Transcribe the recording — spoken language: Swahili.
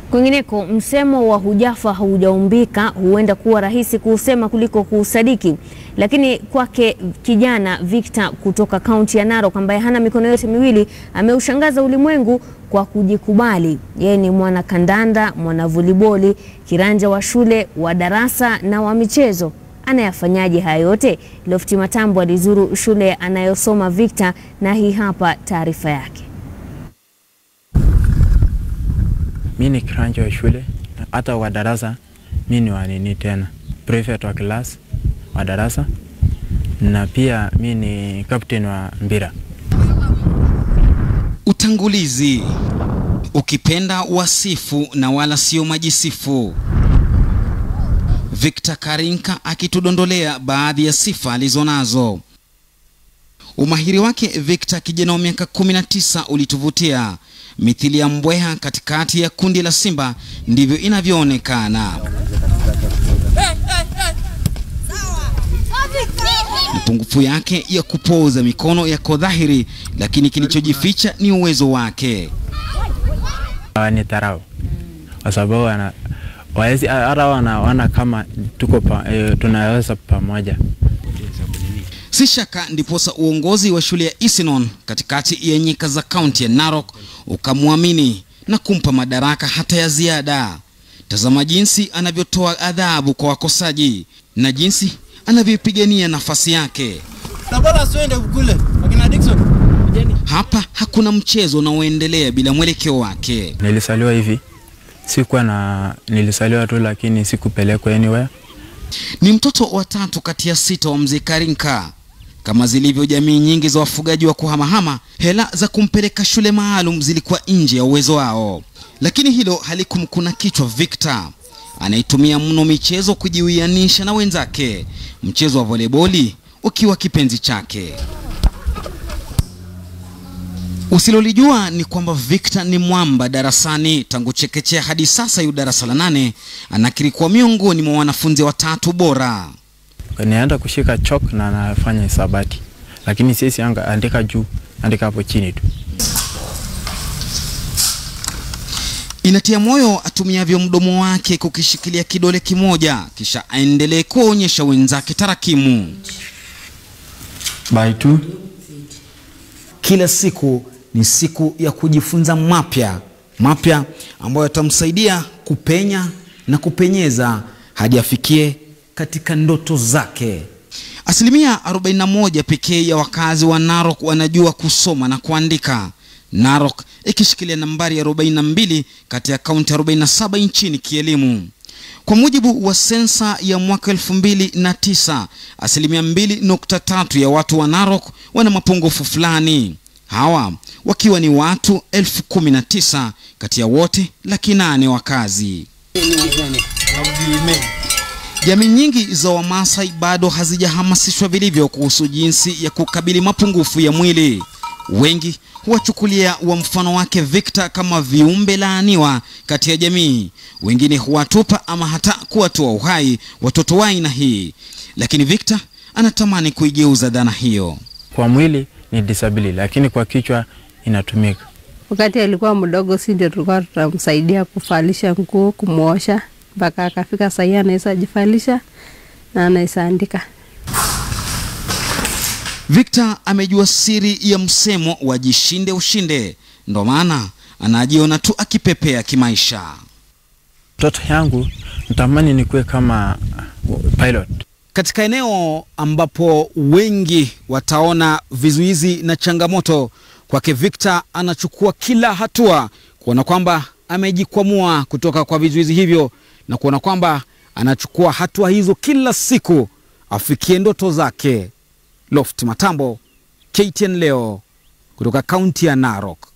Kwingineko, msemo wa hujafa haujaumbika huenda kuwa rahisi kuusema kuliko kuusadiki, lakini kwake kijana Victor kutoka kaunti ya Narok ambaye hana mikono yote miwili ameushangaza ulimwengu kwa kujikubali. Yeye ni mwana kandanda, mwana voliboli, kiranja wa shule, wa darasa na wa michezo. Anayafanyaje haya yote? Lofti Matambo alizuru shule anayosoma Victor na hii hapa taarifa yake. mi ni kiranja wa shule, hata wa darasa mi ni wanini tena prefect wa class wa darasa, na pia mi ni captain wa mpira. Utangulizi, ukipenda wasifu na wala sio majisifu. Victor Karinka akitudondolea baadhi ya sifa alizonazo. Umahiri wake Victor, kijana wa miaka 19, ulituvutia mithili ya mbweha katikati ya kundi la simba, ndivyo inavyoonekana. Mapungufu yake ya kupooza mikono yako dhahiri, lakini kilichojificha ni uwezo wake. Ni dharau kwa sababu wana waezi hata wanaona kama tuko pa, e, tunaweza pamoja. Si shaka ndiposa uongozi wa shule ya Isinon katikati ya nyika za kaunti ya Narok ukamwamini na kumpa madaraka hata ya ziada. Tazama jinsi anavyotoa adhabu kwa wakosaji na jinsi anavyoipigania nafasi yake. Hapa hakuna mchezo unaoendelea bila mwelekeo wake. Nilisaliwa hivi, sikuwa na, nilisaliwa tu lakini sikupelekwa anywhere. Ni mtoto wa tatu kati ya sita wa mzee Karinka. Kama zilivyo jamii nyingi za wafugaji wa kuhamahama, hela za kumpeleka shule maalum zilikuwa nje ya uwezo wao, lakini hilo halikumkuna kichwa Victor. Anaitumia mno michezo kujiwianisha na wenzake, mchezo wa voleboli ukiwa kipenzi chake. Usilolijua ni kwamba Victor ni mwamba darasani tangu chekechea hadi sasa yu darasa la nane. Anakiri kuwa miongoni mwa wanafunzi watatu bora. Nienda kushika chalk na nafanya hisabati, lakini sisi anga andika juu, andika hapo chini tu. Inatia moyo atumiavyo mdomo wake kukishikilia kidole kimoja, kisha aendelee kuwaonyesha wenzake tarakimu. By two. Kila siku ni siku ya kujifunza mapya mapya ambayo yatamsaidia kupenya na kupenyeza hadi afikie katika ndoto zake. Asilimia 41 pekee ya wakazi wa Narok wanajua kusoma na kuandika, Narok ikishikilia nambari ya 42 kati ya kaunti 47 nchini kielimu. Kwa mujibu wa sensa ya mwaka elfu mbili na tisa, asilimia mbili nukta tatu ya watu wa Narok wana mapungufu fulani, hawa wakiwa ni watu elfu kumi na tisa kati ya wote laki nane wakazi. Jamii nyingi za Wamasai bado hazijahamasishwa vilivyo kuhusu jinsi ya kukabili mapungufu ya mwili. Wengi huwachukulia wa mfano wake Victor kama viumbe laaniwa kati ya jamii. Wengine huwatupa ama hata kuwatoa uhai watoto wa aina hii, lakini Victor anatamani kuigeuza dhana hiyo. Kwa mwili ni disability, lakini kwa kichwa inatumika. Wakati alikuwa mdogo, si ndio tulikuwa tutamsaidia kuvalisha nguo, kumwosha mpaka akafika sahii anaweza jivalisha na anaweza andika. Victor amejua siri ya msemo wa jishinde ushinde, ndo maana anajiona tu akipepea kimaisha. Mtoto yangu natamani nikuwe kama pilot. Katika eneo ambapo wengi wataona vizuizi na changamoto, kwake Victor anachukua kila hatua kuona kwamba amejikwamua kutoka kwa vizuizi hivyo na kuona kwamba anachukua hatua hizo kila siku afikie ndoto zake. Loft Matambo, KTN leo kutoka kaunti ya Narok.